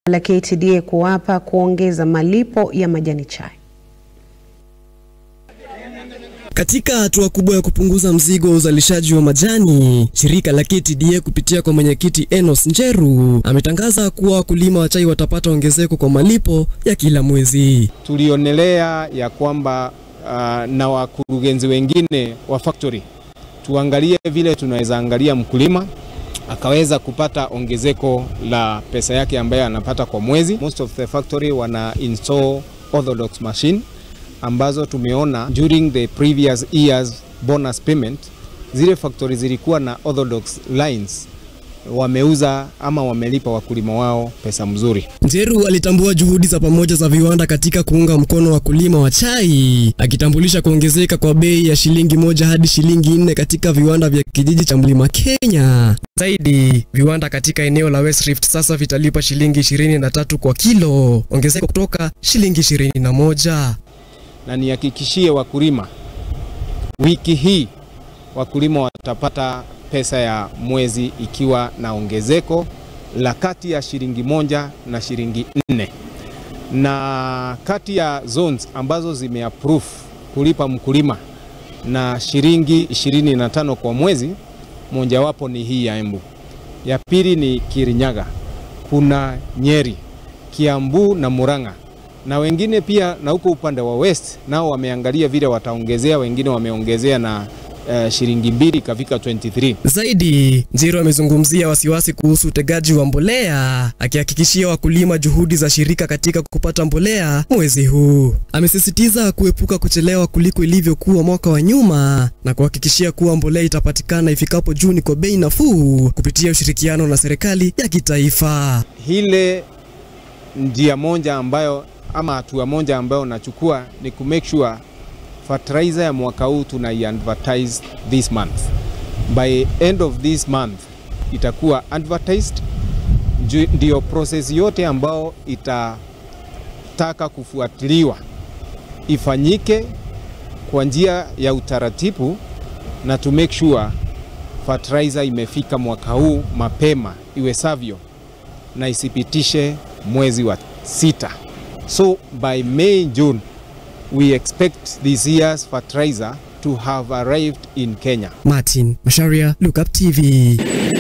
la KTDA kuapa kuongeza malipo ya majani chai. Katika hatua kubwa ya kupunguza mzigo wa uzalishaji wa majani, shirika la KTDA kupitia kwa mwenyekiti Enos Njeru ametangaza kuwa wakulima wa chai watapata ongezeko kwa malipo ya kila mwezi. Tulionelea ya kwamba uh, na wakurugenzi wengine wa factory tuangalie vile tunaweza angalia mkulima akaweza kupata ongezeko la pesa yake ambayo anapata kwa mwezi. Most of the factory wana install orthodox machine ambazo tumeona during the previous years bonus payment, zile factory zilikuwa na orthodox lines wameuza ama wamelipa wakulima wao pesa mzuri. Njeru alitambua juhudi za pamoja za viwanda katika kuunga mkono wakulima wa chai, akitambulisha kuongezeka kwa bei ya shilingi moja hadi shilingi nne katika viwanda vya kijiji cha Mlima Kenya. Zaidi, viwanda katika eneo la West Rift sasa vitalipa shilingi ishirini na tatu kwa kilo, ongezeko kutoka shilingi ishirini na moja. Na nihakikishie wakulima, wiki hii wakulima watapata pesa ya mwezi ikiwa na ongezeko la kati ya shilingi moja na shilingi nne, na kati ya zones ambazo zimeapprove kulipa mkulima na shilingi 25 kwa mwezi, mojawapo ni hii ya Embu, ya pili ni Kirinyaga, kuna Nyeri, Kiambu na Murang'a na wengine pia na huko upande wa west nao wameangalia vile wataongezea, wengine wameongezea na uh, shilingi mbili ikafika 23. Zaidi, Njiru amezungumzia wasiwasi kuhusu utegaji wa mbolea, akihakikishia wakulima juhudi za shirika katika kupata mbolea mwezi huu. Amesisitiza kuepuka kuchelewa kuliko ilivyokuwa mwaka wa nyuma na kuhakikishia kuwa mbolea itapatikana ifikapo Juni kwa bei nafuu kupitia ushirikiano na serikali ya kitaifa. Hile njia moja ambayo ama hatua moja ambayo nachukua ni ku make sure fertilizer ya mwaka huu tunai advertise this month. By end of this month itakuwa advertised, ndio process yote ambayo itataka kufuatiliwa ifanyike kwa njia ya utaratibu na to make sure fertilizer imefika mwaka huu mapema iwezavyo na isipitishe mwezi wa sita. So by May, June, we expect this year's fertilizer to have arrived in Kenya. Martin Masharia, Look Up TV.